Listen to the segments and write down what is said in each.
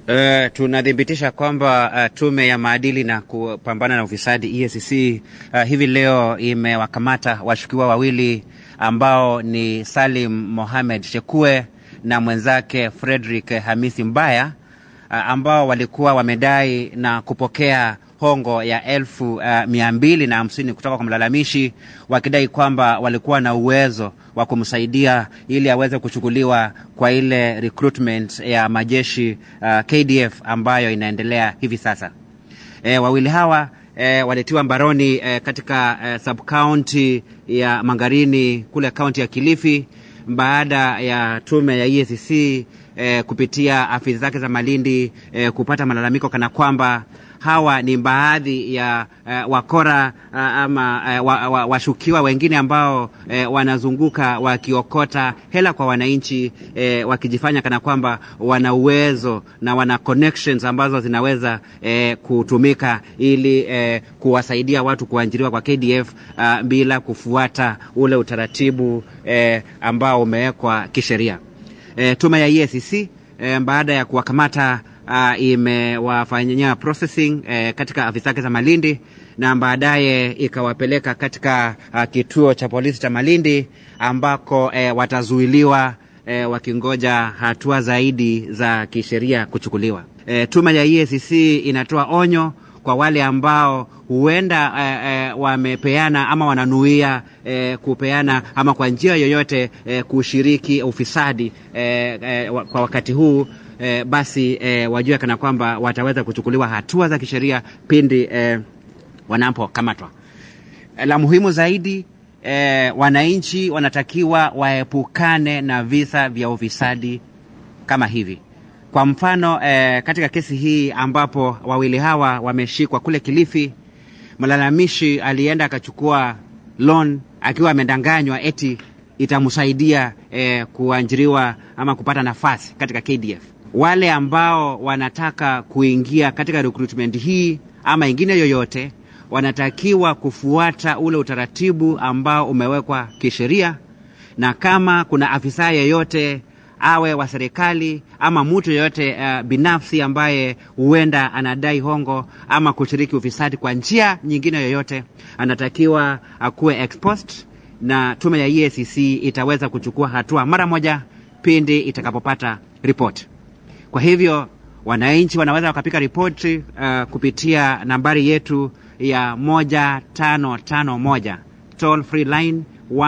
Uh, tunathibitisha kwamba uh, tume ya maadili na kupambana na ufisadi EACC uh, hivi leo imewakamata washukiwa wawili ambao ni Salim Mohamed Shekue na mwenzake Frederick Hamisi Mbaya uh, ambao walikuwa wamedai na kupokea hongo ya elfu uh, mia mbili na hamsini kutoka kwa mlalamishi wakidai kwamba walikuwa na uwezo wa kumsaidia ili aweze kuchukuliwa kwa ile recruitment ya majeshi uh, KDF ambayo inaendelea hivi sasa. E, wawili hawa e, walitiwa mbaroni e, katika e, sub county ya Mangarini kule kaunti ya Kilifi baada ya tume ya EACC e, kupitia afisi zake za Malindi e, kupata malalamiko kana kwamba hawa ni baadhi ya uh, wakora uh, ama uh, washukiwa wa, wa wengine ambao uh, wanazunguka wakiokota hela kwa wananchi uh, wakijifanya kana kwamba wana uwezo na wana connections ambazo zinaweza uh, kutumika ili uh, kuwasaidia watu kuajiriwa kwa KDF uh, bila kufuata ule utaratibu uh, ambao umewekwa kisheria. Uh, tume ya EACC uh, baada ya kuwakamata uh, imewafanyia processing uh, katika afisi zake za Malindi na baadaye ikawapeleka katika uh, kituo cha polisi cha Malindi ambako uh, watazuiliwa uh, wakingoja hatua zaidi za kisheria kuchukuliwa. Uh, tume ya EACC inatoa onyo kwa wale ambao huenda uh, uh, wamepeana ama wananuia uh, kupeana ama kwa njia yoyote uh, kushiriki ufisadi uh, uh, kwa wakati huu E, basi e, wajue kana kwamba wataweza kuchukuliwa hatua za kisheria pindi e, wanapokamatwa. E, la muhimu zaidi e, wananchi wanatakiwa waepukane na visa vya ufisadi kama hivi. Kwa mfano e, katika kesi hii ambapo wawili hawa wameshikwa kule Kilifi, mlalamishi alienda akachukua loan akiwa amedanganywa eti itamsaidia e, kuajiriwa ama kupata nafasi katika KDF wale ambao wanataka kuingia katika recruitment hii ama ingine yoyote wanatakiwa kufuata ule utaratibu ambao umewekwa kisheria, na kama kuna afisa yeyote awe wa serikali ama mtu yeyote uh, binafsi ambaye huenda anadai hongo ama kushiriki ufisadi kwa njia nyingine yoyote, anatakiwa akuwe exposed, na tume ya EACC itaweza kuchukua hatua mara moja pindi itakapopata ripoti. Kwa hivyo wananchi wanaweza wakapiga ripoti uh, kupitia nambari yetu ya moja tano tano moja toll free line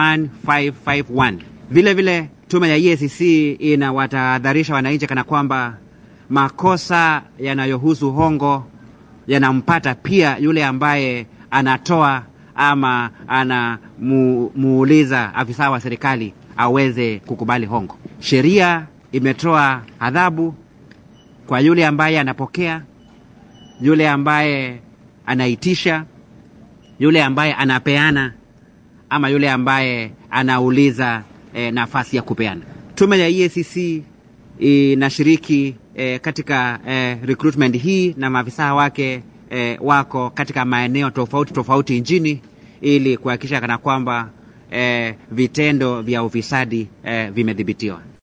1551. Vile vile tume ya EACC inawatahadharisha wananchi kana kwamba makosa yanayohusu hongo yanampata pia yule ambaye anatoa ama anamuuliza afisa wa serikali aweze kukubali hongo. Sheria imetoa adhabu kwa yule ambaye anapokea, yule ambaye anaitisha, yule ambaye anapeana, ama yule ambaye anauliza e, nafasi ya kupeana. Tume ya EACC inashiriki e, katika e, recruitment hii na maafisa wake e, wako katika maeneo tofauti tofauti nchini ili kuhakikisha kana kwamba e, vitendo vya ufisadi e, vimedhibitiwa.